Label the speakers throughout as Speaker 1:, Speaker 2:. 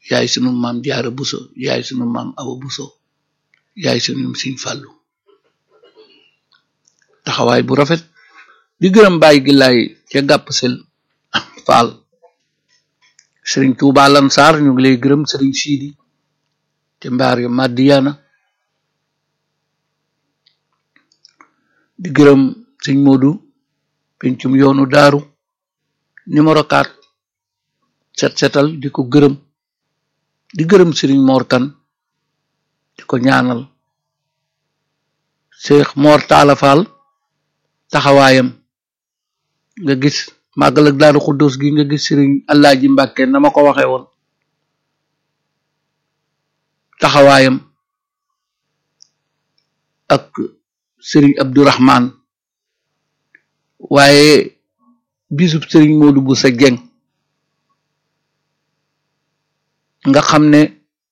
Speaker 1: yaay sunu maam jaara buso yaay sunu maam awa buso yaay sunu siñ fàllu taxawaay bu rafet di gërëm bàyyi gi laay ca gàpp sel faal sëriñ Tuubaa Lansar ñu ngi lay gërëm sëriñ siidi te mbaar ya Madiana di gërëm sëñ Moodu pencum yoonu daaru numéro 4 set setal di ko gërëm di gërëm sëriñ Mor Kan di ko ñaanal Cheikh Mor Talla Fall taxawaayam nga gis màggal ak daaru xuddos gi nga gis sëriñ Alaaji Mbàkke na ma ko waxe woon taxawaayam ak sëriñ Abdourahman waaye bisub sëriñ Moodu bu sa jeng nga xam ne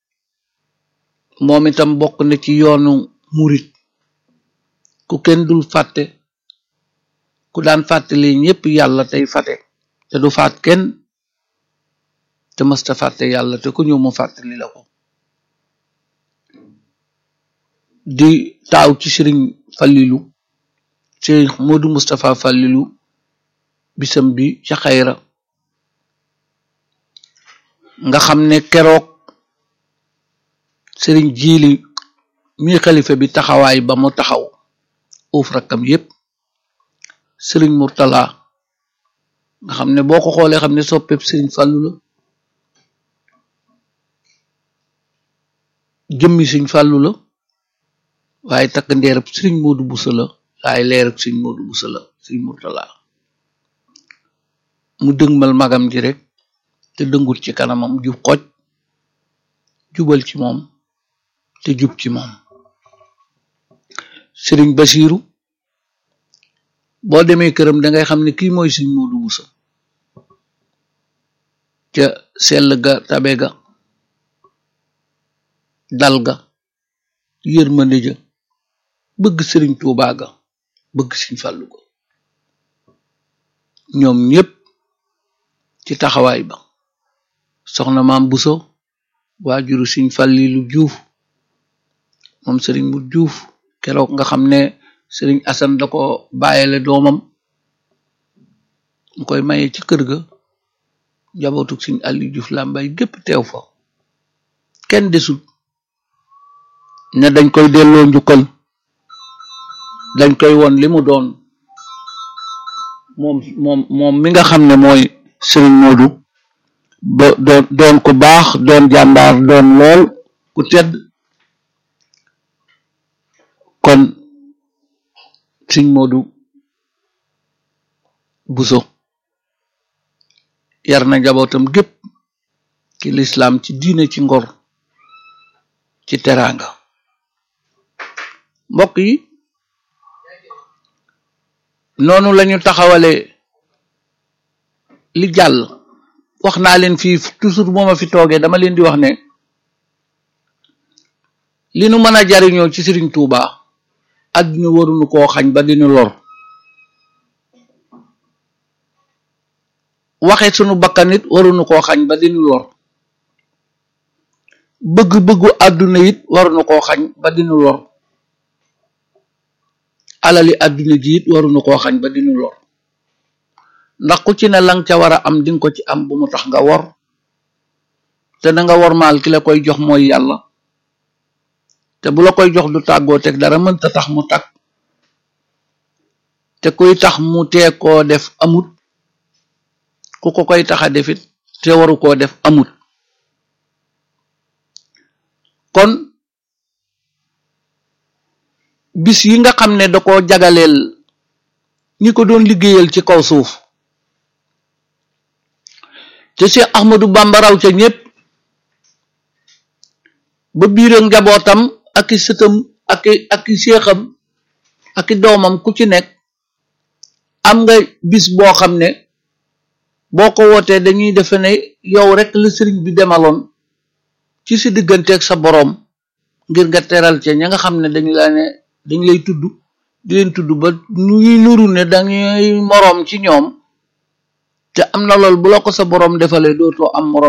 Speaker 1: moom itam bokk na ci yoonu murit ku kenn dul fàtte ku daan fàttali ñépp yàlla tey fàtte te du faat kenn te mësta fàtte yàlla te ku ñëw mu fàttali la ko di taaw ci sëriñ Fallilu sëriñ Moodu Mustapha Fallilu bisam bi ca xayra nga xam ne keroog sëriñ jiili mi xalifa bi taxawaay ba mu taxaw uuf rakkam yépp sëriñ Murtala nga xam ne boo ko xoolee xam ne soppeeb sëriñ Fàllu la jëmmi sëriñ Fàllu la waaye takk ndeerab sëriñ Moodu Busa la waaye leerab sëriñ Moodu Busa la sëriñ Murtala mu dëgmal magam ji rek te dëngut ci kanamam jub xoj jubal ci moom te jub ci moom sëriñ Basiiru boo demee këram dangay xam ne kii mooy sëriñ Moodu Busa ca sell ga tabe ga dal ga yërmande ja bëgg sëriñ Tuubaa ga bëgg sëriñ Fàllu ga ñoom ñépp ci taxawaay ba soxna maam Buso waajuru sëriñ Fàllilu Juuf moom sëriñ mu Juuf keroog nga xam ne sëriñ Asan da ko bàyyele doomam mu koy maye ci kër ga njabootuk sëriñ Àlli Juuf Làmbaay gépp teew fa kenn desul ne dañ koy delloo njukkal dañ koy won li mu doon moom moom moom mi nga xam ne mooy sëriñ Moodu ba doon doon ku baax doon jàmbaar doon lool ku tedd kon sëriñ Moodu Buso yar na njabootam gépp ci lislaam ci diine ci ngor ci teraanga mbokk yi noonu lañu taxawale li jàll wax naa leen fii toujours moo ma fi toogee dama leen di wax ne li nu mën a jariñoo ci Sëriñ Tuuba àdduna waruñu koo xañ ba dinu lor waxe sunu bakkan it waruñu koo xañ ba dinu lor bëgg-bëggu àdduna it waruñu koo xañ ba dinu lor alali àdduna ji it waruñu koo xañ ba dinu lor ndax ku ci ne lang ca war a am dinga ko ci am bu mu tax nga wor te da nga wor maal ki la koy jox mooy yàlla te bu la koy jox du tàggoo teg dara mënta tax mu tag te kuy tax mu tee koo def amut ku ko koy tax a defit te waru koo def amut kon bis yi nga xam ne da ko jagaleel ñi ko doon liggéeyal ci kaw suuf te Cheikh Ahmadou Bamba raw ca ñépp ba biiram njabootam ak i sëtam ak i ak i seexam ak i doomam ku ci nekk am nga bis boo xam ne boo ko wootee dañuy defe ne yow rek la sëriñ bi demaloon ci si digganteeg sa boroom ngir nga teral ca ña nga xam ne dañu la ne dañ lay tudd di leen tudd ba ñuy nuru ne dañuy moroom ci ñoom te am na lool bu la ko sa boroom defalee dootoo am moroom